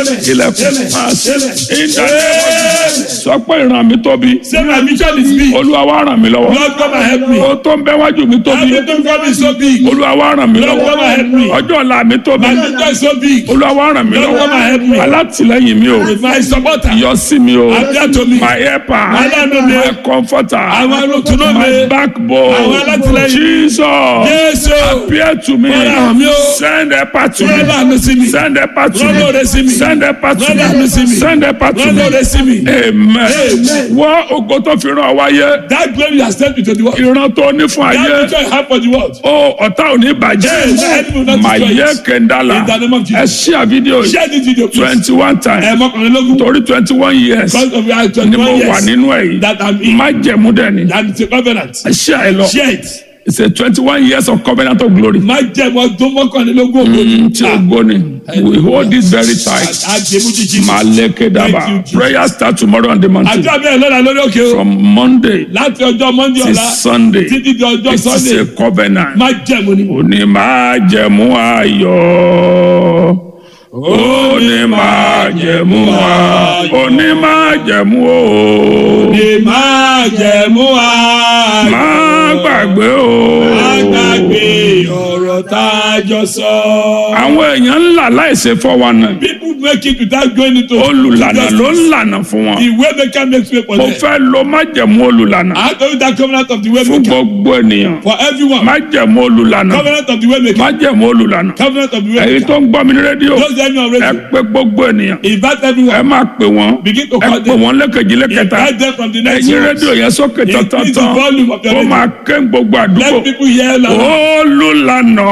ilẹ̀kùn máa ṣe ìdájọ́ sọ pé ìran mi tóbi Say my mission is big. olúwa wá ràn mí lọ́wọ́ Lord come and help me. o tó ń bẹ wájú mi tóbi Everything God is so big. olúwa wá ràn mí Lord lọ́wọ́ come and help me. ọjọ́ ọ̀la mi tóbi My mission is so big. olúwa wá ràn mí Lord come and help lọ́wọ́ me. alátìlẹ́yìn mi o My supporter. yọ sí mi o Appear to me. my helper Aláàánú mi. my comforter Àwọn olùtúnú my mi. backbone Àwọn alátìlẹ́yìn. Jesus Jésù. appear to me Fọ́nrán mi o. send helper to Rọ́lá me mi sí mi. send helper to Rọ́lá òde sí me mi. send helper to Rọ́lá mi sí me mi. send helper to Rọ́lá òde me sí mi. amen Amen. wọ́n ògo tó fi ràn wáyé That glory has sent me to the world. ìran tó ní fún That ayé mission I have for the world. ó ọ̀tá ò ní Yes, the bàjẹ́ enemy will not mà destroy yẹ it. kẹ́ńdálà In the name of ẹ Jesus. ṣí àfídíò yìí Share this video please. twenty one times Ẹ mọ́kànlélógún. torí twenty one years Because of your ni twenty mo one wà years nínú ẹ̀ yìí that I'm in. má jẹ̀mú dẹ̀ ni That is a covenant. ẹ ṣí àyè lọ Share it. it's a twenty one years of covenant of glory Má jẹ́ mọ́ tó mọ́kànlélógún ògo. tí o gbó ni we hold it very tight Àjẹmú jíjí. máa lékè dábàá Thank you, Jesus. prayer start tomorrow on the mountain Àjọ abẹ́rẹ́ lọ́la lórí òkè o. from monday Láti ọjọ́ Monday to ọ̀la sunday títí di ọjọ́ it is Sunday. a covenant. Má jẹ̀mú ni. òní máa jẹ̀mú ayọ̀ òní máa jẹ̀mú ayọ̀ òní máa jẹ̀mú o Lè má jẹ̀mú ayọ̀. má gbàgbé o. Má gbàgbé ọ̀rọ̀ tá a jọ sọ. àwọn èèyàn ńlá láìsè fọwọ́nà People make it without going into olùlànà ló ń justice. lànà fún wọn The way maker makes way for mo them. fẹ́ lo májẹ̀mú olùlànà I told you that covenant of the way fún maker gbogbo ènìyàn for everyone. májẹ̀mú olùlànà Covenant of the way maker. májẹ̀mú olùlànà Covenant of the way èyí maker. tó ń gbọ́ mi ní rédíò Those that know ẹ already. pé gbogbo ènìyàn Invite ẹ everyone. máa pè wọ́n Begin to ẹ call pè them. wọ́n lẹ́kẹ̀jì lẹ́kẹta Invite them from the next ẹ̀yin room. rédíò yẹn sókè Increase the tán-tán-tán volume of your kó radio. máa ké gbogbo àdúgbò Let people hear loud. olùlànà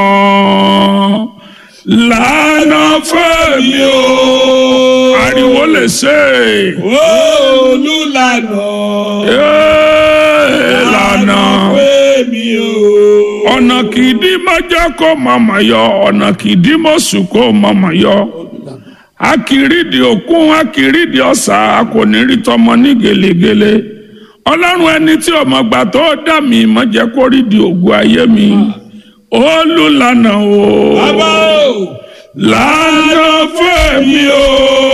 lànà fẹ́mi o ariwo lè ṣe Olùlànà. é lànà Pé mi o. ọ̀nà kìdí mọ́jọ́ kó mọ̀mọ́ yọ ọ̀nà kìdí mọ́sù kó mọ̀mọ́ yọ akiridi òkun akiridi ọ̀sà a kò ní rí tọmọ ní gelegele ọlọ́run ẹni tí ọmọ gbà tó dà mí mọ́ jẹ́ kó rí di ògùn ayé mi olùlànà o Bàbá o. lànà fẹ́mi o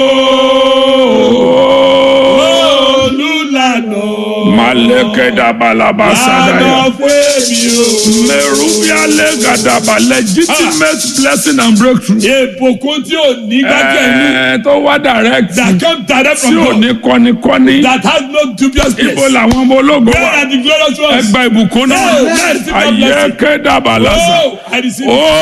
Olùlànà. maleke dabalaba sadaya Lànà pé mi o. merubia legadaba legitimate blessing and breakthrough Ìbùkún tí ò ní gbájẹ́ inú. ẹ̀ẹ́ tó wá direct That come direct tí from ò God. ní kọ́nikọ́ni That has no dubious place. ibo làwọn ọmọ ológo Where wà are the glorious ones? ẹgbà ìbùkún náà Oh, yes, ayé kédàbà lásán Oh, I receive it. ó